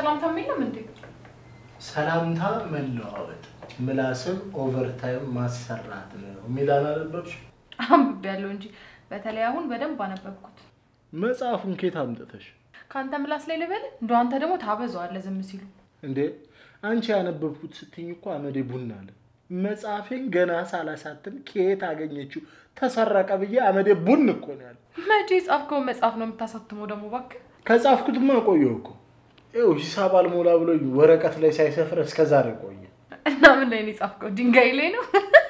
ሰላምታ የለም እንዴ? ሰላምታ መለዋወጥ፣ ምላስን ኦቨርታይም ማሰራት ነው የሚል አላነበብሽ? አንብቤያለሁ እንጂ በተለይ አሁን በደንብ አነበብኩት። መጽሐፉን ኬት አምጥተሽ ከአንተ ምላስ ላይ ልበል እንደ አንተ ደግሞ ታበዛዋለህ ዝም ሲሉ። እንዴ? አንቺ ያነበብኩት ስትኝ እኮ አመዴ ቡና አለ። መጽሐፌን ገና ሳላሳትም ከየት አገኘችው ተሰረቀ ብዬ አመዴ ቡን እኮ ነው ያለ። መቼ የጻፍከውን መጽሐፍ ነው የምታሳትመው ደግሞ እባክህ? ከጻፍኩትማ ቆየሁ እኮ ይኸው ሂሳብ አልሞላ ብሎ ወረቀት ላይ ሳይሰፍር እስከ ዛሬ ቆየ። እና ምን ላይ ነው የጻፍከው? ድንጋይ ላይ ነው?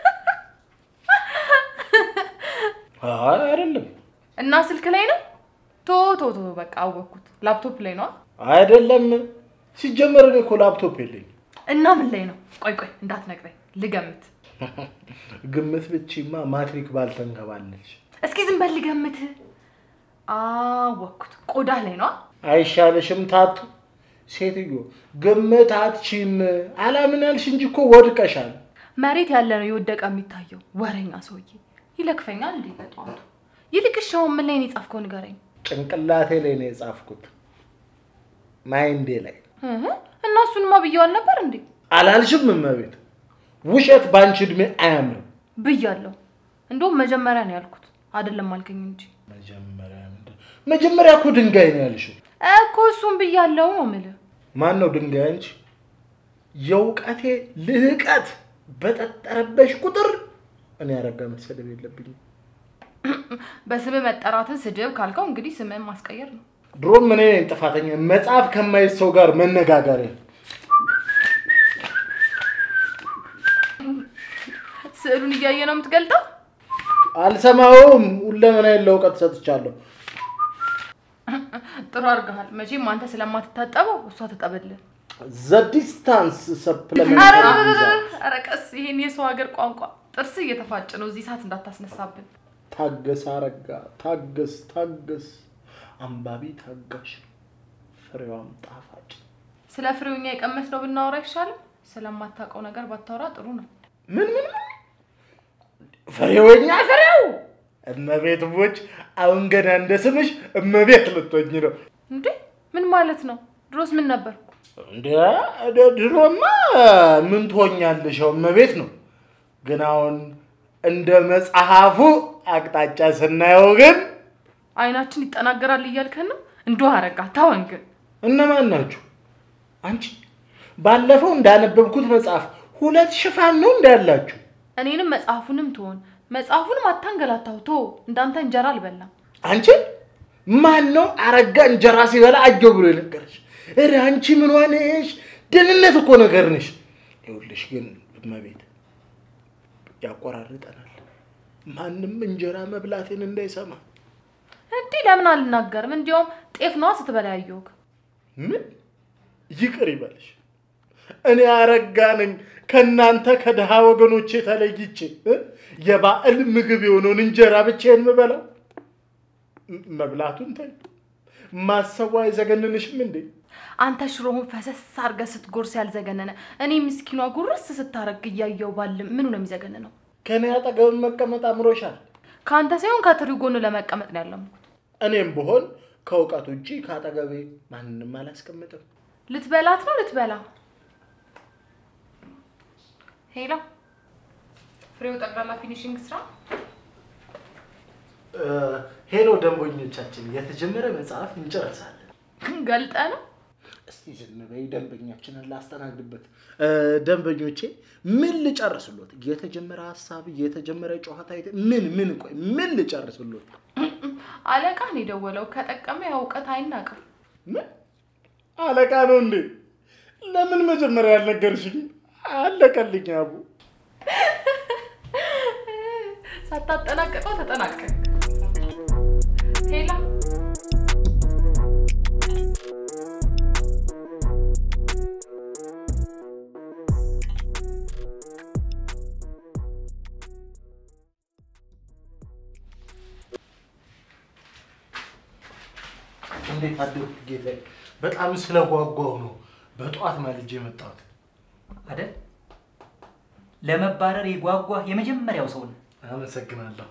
አይ አይደለም እና ስልክ ላይ ነው? ቶ ቶ ቶ በቃ አወቅኩት። ላፕቶፕ ላይ ነው? አይደለም። ሲጀመር እኔ እኮ ላፕቶፕ የለኝም። እና ምን ላይ ነው? ቆይ ቆይ እንዳትነግረኝ ልገምት። ግምት ብቺማ ማትሪክ ባልተንከባለች። እስኪ ዝም በል ልገምት። አወቅኩት። ቆዳ ላይ ነው? አይሻልሽም ታቱ? ሴትዮ ግምት አትችም። አላምን ያልሽ እንጂ እኮ ወድቀሻል። መሬት ያለ ነው የወደቀ የሚታየው። ወረኛ ሰውዬ ይለክፈኛል እንዴ በጠዋቱ። ይልቅ እሺ አሁን ምን ላይ ነው የጻፍከው ንገረኝ። ጭንቅላቴ ላይ ነው የጻፍኩት፣ ማይንዴ ላይ እህ፣ እና እሱንማ ብየዋል ነበር እንዴ? አላልሽም? እመቤት ውሸት በአንቺ እድሜ አያምርም። ብያለሁ። እንደውም መጀመሪያ ነው ያልኩት አይደለም አልከኝ እንጂ መጀመሪያ ምንድን መጀመሪያ እኮ ድንጋይ ነው ያልሽው። እኮ እሱን ብያለሁ ነው የምልህ። ማን ነው ድንጋይ? አንቺ። የእውቀቴ ልህቀት በጠጠረበሽ ቁጥር እኔ ያረጋ መሰደብ የለብኝም። በስም መጠራትን ስድብ ካልከው እንግዲህ ስምህን ማስቀየር ነው። ድሮም እኔ ነኝ ጥፋተኛ። መጽሐፍ ከማየት ሰው ጋር መነጋገር ስዕሉን እያየ ነው የምትገልጠው? አልሰማውም። ሁለመናዬን ለእውቀት ሰጥቻለሁ። ጥሩ አድርገሃል። መቼም አንተ ስለማትታጠበው እሷ ትጠብልህ። ዘ ዲስታንስ ኧረ ሰፕለመንት ኧረ ቀስ፣ ይሄን የሰው ሀገር ቋንቋ ጥርስ እየተፋጭ ነው። እዚህ ሰዓት እንዳታስነሳብን። ታገስ አረጋ፣ ታገስ ታገስ። አንባቢ ታጋሽ ነው፣ ፍሬዋም ጣፋጭ። ስለ ፍሬውኛ የቀመስነው ብናወራ አይሻልም? ስለማታውቀው ነገር ባታወራ ጥሩ ነው። ምን ምን ምን? ፍሬወኛ ፍሬው እመቤት ቦች፣ አሁን ገና እንደ ስምሽ እመቤት ልትሆኝ ነው እንዴ ምን ማለት ነው? ድሮስ ምን ነበርኩ? እንደ ድ- ድሮማ ምን ትሆኛለሽ? ያው እመቤት ነው። ግን አሁን እንደ መጽሐፉ አቅጣጫ ስናየው ግን አይናችን ይጠናገራል እያልከን ነው? እንዲሁ አረጋ ታወን ግን እነማን ናችሁ? አንቺ ባለፈው እንዳነበብኩት መጽሐፍ ሁለት ሽፋን ነው እንዳላችሁ። እኔንም መጽሐፉንም ትሆን መጽሐፉንም አታንገላታው። ቶ እንዳንተ እንጀራ አልበላም። አንቺ ማን ነው አረጋ እንጀራ ሲበላ አየሁ ብሎ የነገረሽ? እረ አንቺ ምን ሆነሽ? ደህንነት እኮ ነገር ነሽ። ይኸውልሽ ግን እመቤት ያቆራርጠናል። ማንም እንጀራ መብላቴን እንዳይሰማ። እንዲህ ለምን አልናገርም? እንዲያውም ጤፍ ነዋ ስትበላ ያየሁህ። ምን ይቅር ይበልሽ። እኔ አረጋ ነኝ ከእናንተ ከድሃ ወገኖቼ ተለይቼ እ? የባዕል ምግብ የሆነውን እንጀራ ብቻዬን የምበላው። ም- መብላቱን ተይ፣ ማሰቡ አይዘገንንሽም እንዴ? አንተ ሽሮውን ፈሰስ አድርገህ ስትጎርስ ያልዘገነነ እኔ ምስኪኗ ጉርስ ስታረግ እያየው ባልም ምኑ ነው የሚዘገንነው? ከእኔ አጠገብ መቀመጥ አምሮሻል። ከአንተ ሳይሆን ከትሪ ጎን ለመቀመጥ ነው ያለምኩት። እኔም ብሆን ከእውቀት ውጭ ከአጠገቤ ማንንም አላስቀምጥም። ልትበላት ነው ልትበላ? ሄላ ፍሬው ጠቅላላ ፊኒሽንግ ስራ እ፣ ሄሎ ደንበኞቻችን፣ የተጀመረ መጽሐፍ እንጨርሳለን። ገልጠ ነው እስቲ ዝም በይ፣ ደንበኛችንን ላስተናግድበት። እ፣ ደንበኞቼ ምን ልጨርስሎት? የተጀመረ ሀሳብ፣ የተጀመረ ጨዋታ፣ የተ- ምን ምን ቆይ ምን ልጨርስሎት? አለቃ ነው የደወለው። ከጠቀመ ያው እውቀት አይናቅም። ምን አለቃ ነው እንዴ? ለምን መጀመሪያ ያልነገርሽኝ? አለቀልኝ አቡ። ሳታጠናቀቀው ተጠናቀቅ። ሄላ እንዴት አደርኩ ጌታዬ? በጣም ስለጓጓሁ ነው በጠዋት ማልጄ የመጣሁት። አይደል? ለመባረር የጓጓ የመጀመሪያው ሰው ነህ። አመሰግናለሁ።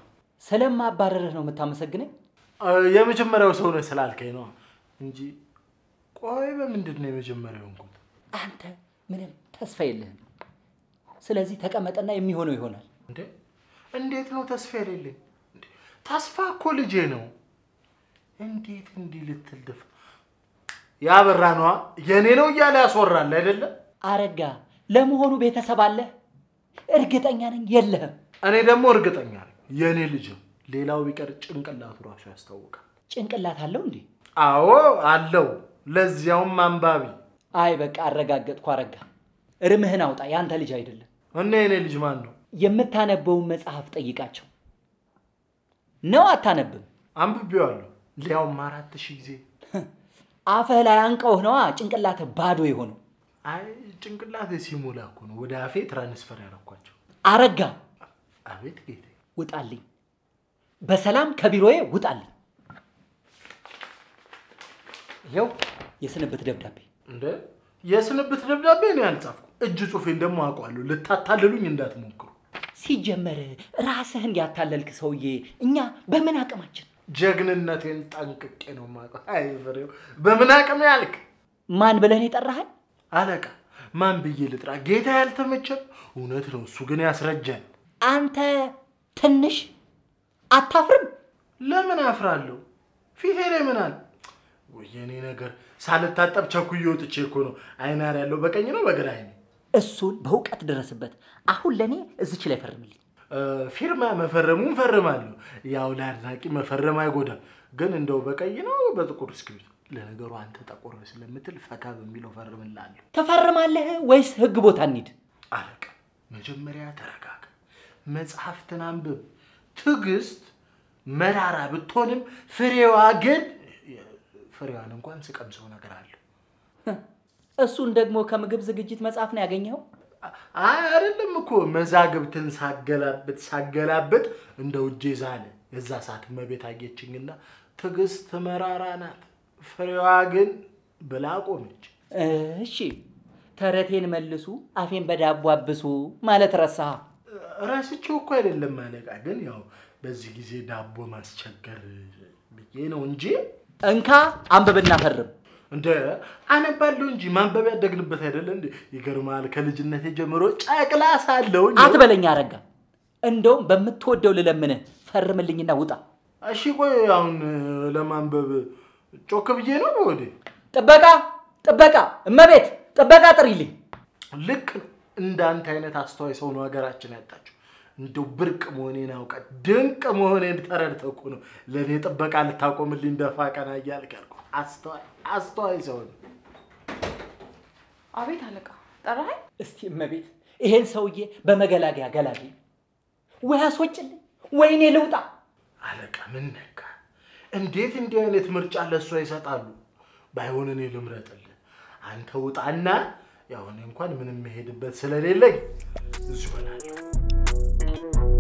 ስለማባረርህ ነው የምታመሰግነኝ? አ፣ የመጀመሪያው ሰው ነህ ስላልከኝ ነው እንጂ ቆይ በምንድን ነው የመጀመሪያው እንኩት? አንተ ምንም ተስፋ የለህም። ስለዚህ ተቀመጠና የሚሆነው ይሆናል። እንዴ እንዴት ነው ተስፋ የሌለኝ? እንዴ ተስፋ እኮ ልጄ ነው። እንዴት እንዲህ ልትል ደፍ ያበራ ነዋ የእኔ ነው እያለ ያስወራል አይደለም? አረጋ፣ ለመሆኑ ቤተሰብ አለህ? እርግጠኛ ነኝ የለህም። እኔ ደግሞ እርግጠኛ ነኝ የእኔ ልጅ ነው። ሌላው ቢቀር ጭንቅላቱ ራሱ ያስታውቃል። ጭንቅላት አለው እንዴ? አዎ አለው፣ ለዚያውም አንባቢ። አይ በቃ አረጋገጥኩ። አረጋ፣ እርምህን አውጣ። ያንተ ልጅ አይደለም። እና የእኔ ልጅ ማን ነው? የምታነበውን መጽሐፍ ጠይቃቸው። ነው አታነብም? አንብቤዋለሁ፣ ሊያውም አራት ሺህ ጊዜ። አፍህ ላይ አንቀውህ ነዋ ጭንቅላትህ ባዶ የሆነው። አይ ጭንቅላቴ ሲሞላ እኮ ነው ወደ አፌ ትራንስፈር ያደረኳቸው። አረጋ፣ አቤት ጌቴ። ውጣልኝ! በሰላም ከቢሮዬ ውጣልኝ! ይኸው የስንብት ደብዳቤ። እንደ የስንብት ደብዳቤ ነው ያልጻፍኩ። እጅ ጽሑፌን ደግሞ አውቀዋለሁ። ልታታልሉኝ እንዳትሞክሩ። ሲጀመር ራስህን ያታለልክ ሰውዬ እኛ በምን አቅማችን? ጀግንነቴን ጠንቅቄ ነው የማውቀው። አይ ፍሬው፣ በምን አቅም ያልክ ማን ብለህን የጠራኸኝ? አለቃ? ማን ብዬ ልጥራ? ጌታ ያልተመቸም እውነት ነው። እሱ ግን ያስረጃል። አንተ ትንሽ አታፍርም? ለምን አፍራለሁ? ፊቴ ላይ ምን አለ? ወይ የኔ ነገር ሳልታጠብ ቸኩዬ ወጥቼ እኮ ነው። አይናር ያለው በቀኝ ነው በግራ አይኔ። እሱን በእውቀት ድረስበት። አሁን ለእኔ እዚች ላይ ፈርምልኝ። እ፣ ፊርማ መፈረሙን ፈርማለሁ። ያው ለአድናቂ መፈረም አይጎዳም። ግን እንደው በቀይ ነው በጥቁር እስክሪብቶ? ለነገሩ አንተ ጠቆር ስለምትል ፈካ በሚለው ፈርምላለሁ። ትፈርማለህ ወይስ ህግ ቦታ እንሂድ? አለቃ መጀመሪያ ተረጋጋ፣ መጽሐፍትን አንብብ። ትዕግስት መራራ ብትሆንም ፍሬዋ ግን ፍሬዋን እንኳን ስቀምሰው ነገር አለ። እሱን ደግሞ ከምግብ ዝግጅት መጽሐፍ ነው ያገኘኸው? አይ አይደለም እኮ መዛግብትን ሳገላብጥ ሳገላብጥ እንደ ውጄ ዛለ። የዛ ሰዓት እመቤት አየችኝና ትዕግስት መራራ ናት፣ ፍሬዋ ግን ብላ ቆመች። እሺ ተረቴን መልሱ፣ አፌን በዳቦ አብሱ ማለት ረሳህ? ረስቼው እኮ አይደለም አለቃ፣ ግን ያው በዚህ ጊዜ ዳቦ ማስቸገር ብዬ ነው እንጂ እንካ አንብብና ፈርም። እንደ አነባለሁ እንጂ ማንበብ ያደግንበት አይደለ እንዴ? ይገርማል። ከልጅነቴ ጀምሮ ጨቅላ ሳለሁ አትበለኝ አረጋ። እንደውም በምትወደው ልለምንህ ፈርምልኝና ውጣ። እሺ ቆይ አሁን ለማንበብ ጮክ ብዬ ነው ወዴ? ጥበቃ ጥበቃ፣ እመቤት ጥበቃ ጥሪልኝ። ልክ ነው። እንዳንተ አይነት አስተዋይ ሰው ነው ሀገራችን ያጣችው። እንደው ብርቅ መሆኔን አውቀ ድንቅ መሆኔን ተረድተህ እኮ ነው ለእኔ ጥበቃ ልታቆምልኝ ደፋ ቀና እያልክ ያልኩህ። አስተዋይ አስተዋይ ሰው ነው። አቤት አለቃ፣ ጠራኸኝ? እስቲ እመቤት ይሄን ሰውዬ በመገላገያ ገላግኝ፣ ወይ አስወጭልኝ፣ ወይኔ ልውጣ። አለቃ ምን ነካ? እንዴት እንዲህ አይነት ምርጫ ለእሷ ይሰጣሉ? ባይሆን እኔ ልምረጥልህ። አንተ ውጣና ያው እኔ እንኳን ምንም መሄድበት ስለሌለኝ እዚሁ እሆናለሁ።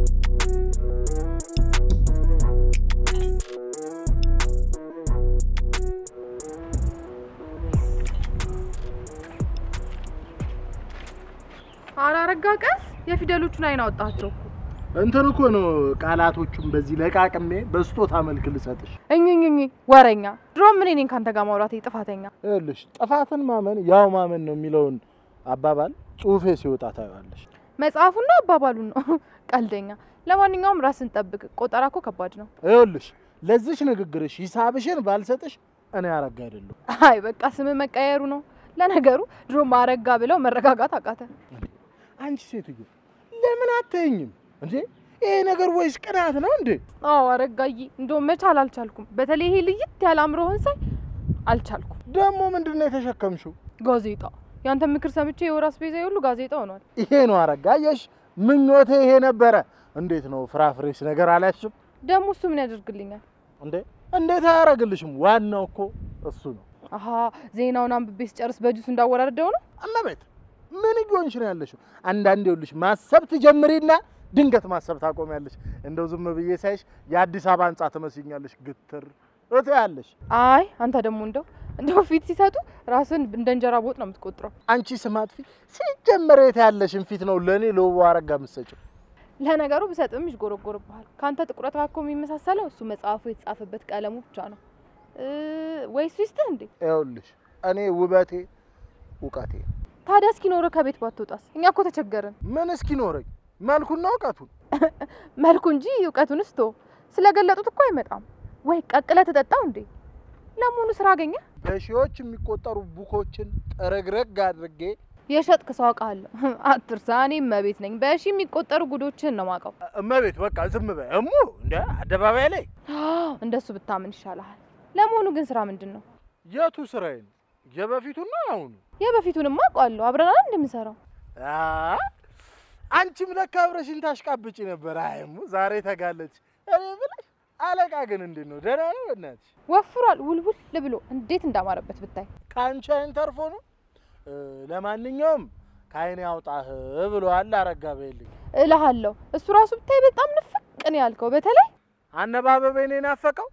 ኧረ አረጋ ቀስ፣ የፊደሎቹን አይን አወጣቸው እኮ። እንትን እኮ ነው ቃላቶቹን በዚህ ለቃቅሜ በስጦታ መልክ ልሰጥሽ። እኝኝኝ ወረኛ። ድሮም እኔ ነኝ ካንተ ጋር ማውራቴ ጥፋተኛ። ይኸውልሽ ጥፋትን ማመን ያው ማመን ነው የሚለውን አባባል ጽሁፌ ሲወጣ ታየዋለሽ። መጽሐፉን ነው አባባሉን ነው? ቀልደኛ። ለማንኛውም ራስን ጠብቅ። ቆጠራ እኮ ከባድ ነው። ይኸውልሽ ለዚች ንግግርሽ ሂሳብሽን ባልሰጥሽ እኔ አረጋ አይደለሁ። አይ በቃ ስም መቀየሩ ነው። ለነገሩ ድሮም አረጋ ብለው መረጋጋት አቃተ። አንቺ ሴትዮ ለምን አትይኝም እንዴ? ይሄ ነገር ወይስ ቅናት ነው እንዴ? አዎ አረጋዬ፣ እንደውም መቻል አልቻልኩም። በተለይ ይሄ ልይት ያለ አእምሮህን ሳይ አልቻልኩም። ደግሞ ምንድን ነው የተሸከምሽው? ጋዜጣ፣ ያንተ ምክር ሰምቼ የወር አስቤዛ ሁሉ ጋዜጣ ሆኗል። ይሄ ነው አረጋ። አየሽ ምኞቴ ይሄ ነበረ። እንዴት ነው ፍራፍሬስ ነገር አላሽም ደግሞ እሱ ምን ያደርግልኛል? እንዴ? እንዴት አያደርግልሽም? ዋናው እኮ እሱ ነው። አሀ ዜናውን አንብቤ ስጨርስ በጁስ እንዳወራርደው ነው። እመቤት ምን እየሆንሽ ነው ያለሽው? አንዳንዴ ይኸውልሽ ማሰብ ትጀምሪና ድንገት ማሰብ ታቆሚያለሽ። እንደው ዝም ብዬ ሳይሽ የአዲስ አበባ ህንጻ ትመስኛለሽ። ግትር እቴ ያለሽ አይ አንተ ደግሞ እንደው እንደው ፊት ሲሰጡ ራስን እንደ እንጀራ በወጥ ነው የምትቆጥረው። አንቺ ስማት ፊት ሲጀመር የት ያለሽን ፊት ነው ለእኔ ለውብ አረጋ የምትሰጪው? ለነገሩ ብሰጥም ይጎረጎርብሃል። ከአንተ ጥቁረት ጋር እኮ የሚመሳሰለው እሱ መጽሐፉ የተጻፈበት ቀለሙ ብቻ ነው እ ወይስ ይስጥህ እንዴ? ይኸውልሽ እኔ ውበቴ እውቀቴ ነው። ታዲያ እስኪኖር ከቤት ባትወጣስ? እኛ እኮ ተቸገርን። ምን እስኪኖረኝ መልኩና እውቀቱን መልኩ እንጂ እውቀቱን ስቶ ስለገለጡት እኮ አይመጣም። ወይ ቀቅለ ተጠጣው እንዴ? ለመሆኑ ስራ አገኘ? በሺዎች የሚቆጠሩ ቡኮችን ጥርግርግ አድርጌ የሸጥክ ሰው አውቃለሁ። አትርሳ፣ እኔ እመቤት ነኝ። በሺ የሚቆጠሩ ጉዶችን ነው ማውቀው። እመቤት በቃ ዝም በይ እሙ። እንደ አደባባይ ላይ እንደሱ ብታምን ይሻልሃል። ለመሆኑ ግን ስራ ምንድን ነው? የቱ ስራዬ ነው? የበፊቱና አሁኑ? የበፊቱንማ አውቀዋለሁ። አብረናል እንደምንሰራው አ አንቺም ለካ አብረሽኝ ታሽቃብጪ ነበር። አይ እሙ ዛሬ ተጋለች። እኔ ብለሽ አለቃ ግን እንዴት ነው? ደህና ነው? በእናትሽ ወፍሯል፣ ውልውል ብሎ እንዴት እንዳማረበት ብታይ። ከአንቺ አይን ተርፎ ነው። እ፣ ለማንኛውም ከአይኔ አውጣህ ብሏል አረጋ በይልኝ። እልሃለሁ እሱ ራሱ ብታይ በጣም ንፍቅ ነው ያልከው። በተለይ አነባበቤን ናፈቀው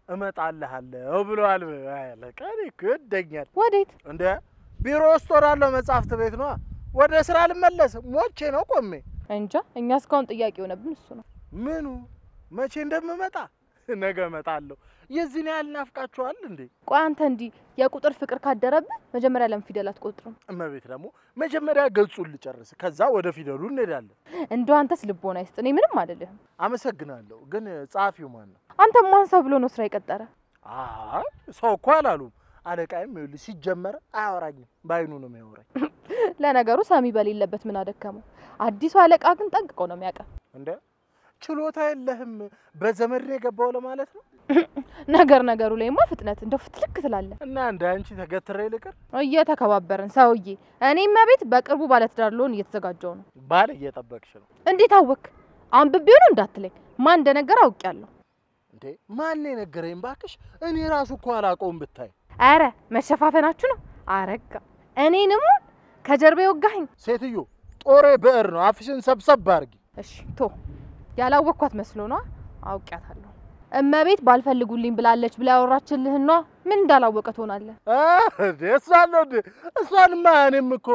እመጣልሃለሁ ብለዋል። አለቃ እኔ እኮ ይወደኛል ወዴት? እንደ ቢሮ ውስጥ ወዳለው መጽሐፍት ቤት ነዋ። ወደ ስራ ልመለስ ሞቼ ነው ቆሜ። እንጃ እኛ እስካሁን ጥያቄ የሆነብን እሱ ነው። ምኑ መቼ እንደምመጣ ነገ እመጣለሁ። የዚህን ያህል ናፍቃችኋል እንዴ? ቆይ አንተ እንዲህ የቁጥር ፍቅር ካደረብህ መጀመሪያ ለምን ፊደል አትቆጥርም? እመቤት ደግሞ መጀመሪያ ገጹን ልጨርስ፣ ከዛ ወደ ፊደሉ እንሄዳለን። እንደው አንተስ ልቦና ይስጥ። እኔ ምንም አይደለህም። አመሰግናለሁ። ግን ጸሐፊው ማን ነው? አንተ ማን ሰው ብሎ ነው ስራ የቀጠረ? አይ ሰው እኮ አላሉም። አለቃይም ይኸውልሽ ሲጀመር አያወራኝም፣ በአይኑ ነው የሚያወራኝ። ለነገሩ ሰሚ በሌለበት ምን አደከመው? አዲሱ አለቃ ግን ጠንቅቆ ነው የሚያውቀው። እንደ ችሎታ የለህም በዘመድ ነው የገባው ለማለት ነው። ነገር ነገሩ ላይማ ፍጥነት እንደው ፍትልክ ትላለህ። እና እንደ አንቺ ተገትሬ ልቅር? እየተከባበርን ሰውዬ። እኔም መቤት በቅርቡ ባለትዳር ልሆን እየተዘጋጀው ነው። ባል እየጠበቅሽ ነው እንዴት አወክ? አንብቤው ነው እንዳትለኝ። ማን እንደነገር አውቄያለሁ። እንዴ? ማን የነገረኝ ባክሽ? እኔ ራሱ እኮ አላውቀውም ብታይ። አረ መሸፋፈናችሁ ነው አረጋ። እኔንም ከጀርባ የወጋኸኝ። ሴትዮ ጦሬ ብዕር ነው፣ አፍሽን ሰብሰብ አድርጊ። እሺ ቶ ያላወቅኳት መስሎ ነዋ። አውቄያታለሁ። እመቤት ባልፈልጉልኝ ብላለች ብላ ያወራችልህን ነዋ። ምን እንዳላወቀ ትሆናለህ? አ፣ እንዴ እሷን ነው እንዴ? እሷንማ እኔም እኮ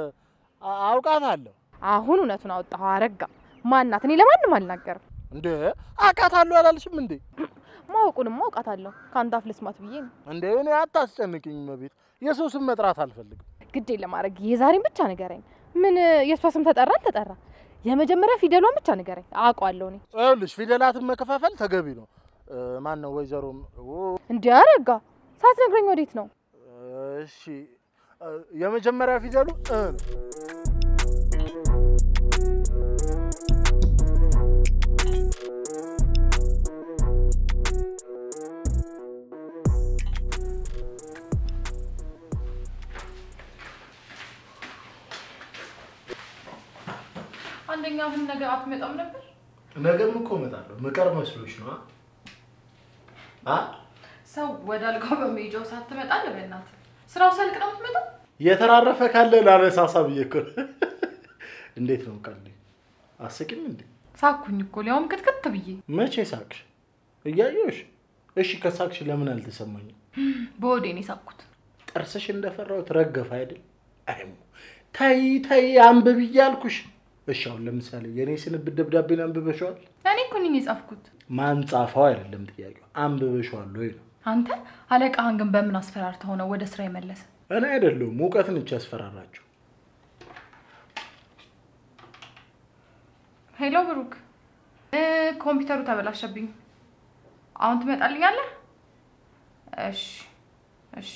አ- አውቃታለሁ። አሁን እውነቱን አወጣኸው አረጋ። ማናት? እኔ ለማንም አልናገርም። እንዴ አውቃታለሁ አላልሽም እንዴ? ማወቁንም አውቃታለሁ። ከአንተ አፍ ልስማት ብዬ ነው። እንዴ እኔ አታስጨንቅኝ መቤት፣ የሰው ስም መጥራት አልፈልግም። ግዴ ለማድረግ የዛሬን ብቻ ንገረኝ። ምን የእሷ ስም ተጠራ አልተጠራ? የመጀመሪያ ፊደሏን ብቻ ንገረኝ። አውቀዋለሁ እኔ። ይኸውልሽ ፊደላትን መከፋፈል ተገቢ ነው። ማን ነው ወይዘሮ? እንዲህ አረጋ ሳትነግረኝ ወዴት ነው? እሺ እ፣ የመጀመሪያ ፊደሉ እ ነው። አንደኛ ግን ነገር አትመጣም ነበር። ነገም እኮ እመጣለሁ። ምቀር መስሎሽ ነው? አ ሰው ወደ አልጋው በመሄጃው ሳትመጣ ለበናት ስራው ሰልቅ ነው የምትመጣው። የተራረፈ ካለ ላነሳሳ ብዬ እኮ ነው። እንዴት ነው ቀልድ? አስቂም እንዴ? ሳኩኝ እኮ ሊያውም ክትክት ብዬ መቼ ሳቅሽ? እያየሁሽ። እሺ ከሳቅሽ ለምን አልተሰማኝም? በወዴን የሳኩት። ጥርስሽ እንደፈራሁት ረገፍ አይደል? አይሙ ተይ ተይ አንብብ እያልኩሽ። እሺ አሁን ለምሳሌ የእኔ ስንብት ደብዳቤን አንብበሸዋል? እኔ እኮ ነኝ የጻፍኩት። ማን ጻፈው አይደለም ጥያቄው፣ አንብበሸዋል ወይ ነው። አንተ አለቃህን ግን በምን አስፈራርተው ነው ወደ ስራ የመለሰ? እኔ አይደለሁም እውቀት ነች ያስፈራራችሁ። ሄሎ ብሩክ፣ እ ኮምፒውተሩ ተበላሸብኝ። አሁን ትመጣልኛለህ? እሺ እሺ።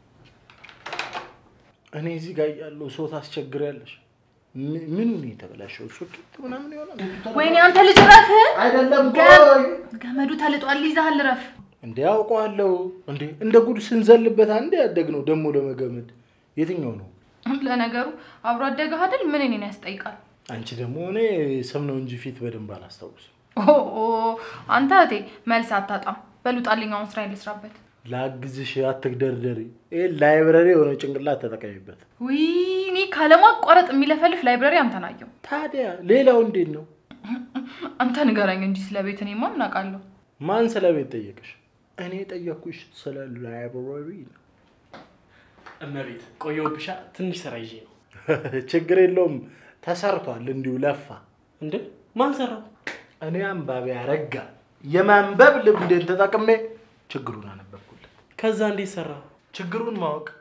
እኔ እዚህ ጋር ያለው ሰው ታስቸግሪያለሽ። ም- ምኑ ነው የተበላሸው? ሶኬት ምናምን ይሆናል። ወይኔ አንተ ልጅ ረፍ! አይደለም ገ- ገመዱ ተልጧል፣ ይዛሃል፣ ረፍ። እንዴ አውቀዋለሁ። እንዴ እንደ ጉድ ስንዘልበት አንዴ ያደግነው ደግሞ ለመገመድ የትኛው ነው? ለነገሩ አብሮ አደገህ አይደል? ምን እኔን ያስጠይቃል? አንቺ ደግሞ እኔ ስም ነው እንጂ ፊት በደንብ አላስታውስም። ኦ ኦ፣ አንተ እህቴ መልስ አታጣም። በሉጣልኝ፣ አሁን ስራ ልስራበት። ላግዝሽ፣ አትግደርደሪ። ይህ ላይብረሪ የሆነ ጭንቅላት ተጠቀሚበት። ውይ እኔ ካለማቋረጥ የሚለፈልፍ ላይብረሪ አንተን አየሁ። ታዲያ ሌላው እንዴት ነው? አንተ ንገረኝ እንጂ ስለ ቤት እኔማ ምን አውቃለሁ? ማን ስለ ቤት ጠየቅሽ? እኔ ጠየቅኩሽ ስለ ላይብረሪ ነው። እመቤት ቆየሁብሻ። ትንሽ ስራ ይዤ ነው። ችግር የለውም ተሰርቷል። እንዲሁ ለፋ። እንዴ ማን ሰራው? እኔ አንባቢ አረጋ የማንበብ ልምድን ተጠቅሜ ችግሩን አነበብኩለት። ከዛ እንዴት ሰራ? ችግሩን ማወቅ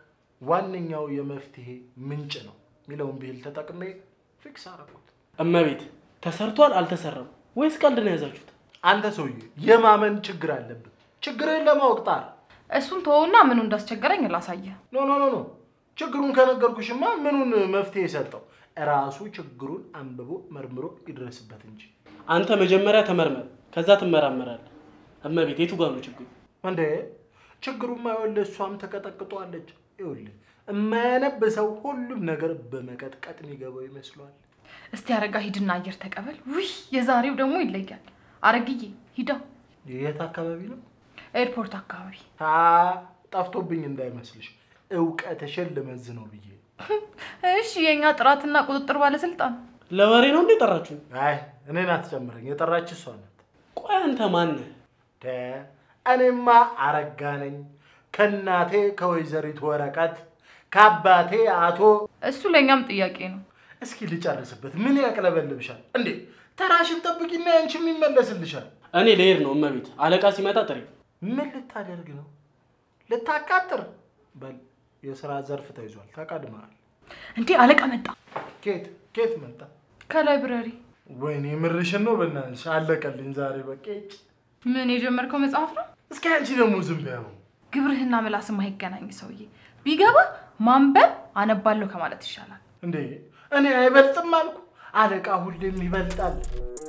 ዋነኛው የመፍትሄ ምንጭ ነው የሚለውን ብሂል ተጠቅሜ ፊክስ አደረኩት። እመቤት ተሰርቷል አልተሰራም ወይስ ቀልድ ነው የያዛችሁት? አንተ ሰውዬ የማመን ችግር አለብን። ችግርህን ለማወቅ ጣር። እሱን ተወውና ምኑ እንዳስቸገረኝ ላሳየ። ኖ ኖ ኖ ኖ ችግሩን ከነገርኩሽማ ምኑን መፍትሄ ሰጠው? እራሱ ችግሩን አንብቦ መርምሮ ይድረስበት እንጂ። አንተ መጀመሪያ ተመርመር፣ ከዛ ትመራመራለህ። እመቤት የቱ ጋር ነው ችግሩ? እንዴ ችግሩማ ይኸውልህ እሷም ተቀጠቅጧለች። ይኸውልህ የማያነብ ሰው ሁሉም ነገር በመቀጥቀጥ የሚገባው ይመስሏል። እስቲ አረጋ ሂድና አየር ተቀበል። ውይ የዛሬው ደግሞ ይለያል። አረግዬ ሂዳ የት አካባቢ ነው? ኤርፖርት አካባቢ። ታ ጠፍቶብኝ እንዳይመስልሽ እውቀትሽን ልመዝ ነው ብዬ። እሺ የእኛ ጥራትና ቁጥጥር ባለስልጣን ለወሬ ነው እንዴ ጠራችሁኝ? አይ እኔን አትጨምረኝ፣ የጠራች እሷ ናት። ቆይ አንተ ማነህ? ደ እኔማ አረጋ ነኝ። ከእናቴ ከወይዘሪት ወረቀት ከአባቴ አቶ እሱ ለእኛም ጥያቄ ነው። እስኪ ልጨርስበት። ምን ያቅለበልብሻል እንዴ? ተራሽን ጠብቂና ያንቺም ይመለስልሻል። እኔ ልሄድ ነው እመቤት። አለቃ ሲመጣ ጥሪ። ምን ልታደርግ ነው? ልታቃጥር? በል የስራ ዘርፍ ተይዟል፣ ተቀድመሃል። እንዴ አለቃ መጣ ኬት ኬት መጣ? ከላይብረሪ። ወይኔ ምርሽን ነው በእናትሽ። አለቀልኝ ዛሬ በቃ። ይጭ ምን የጀመርከው መጽሐፍ ነው? እስኪ አንቺ ደግሞ ዝም በይው። ግብርህና ምላስ የማይገናኝ ሰውዬ ቢገባ ማንበብ አነባለሁ ከማለት ይሻላል። እንዴ እኔ አይበልጥም አልኩ። አለቃ ሁሌም ይበልጣል።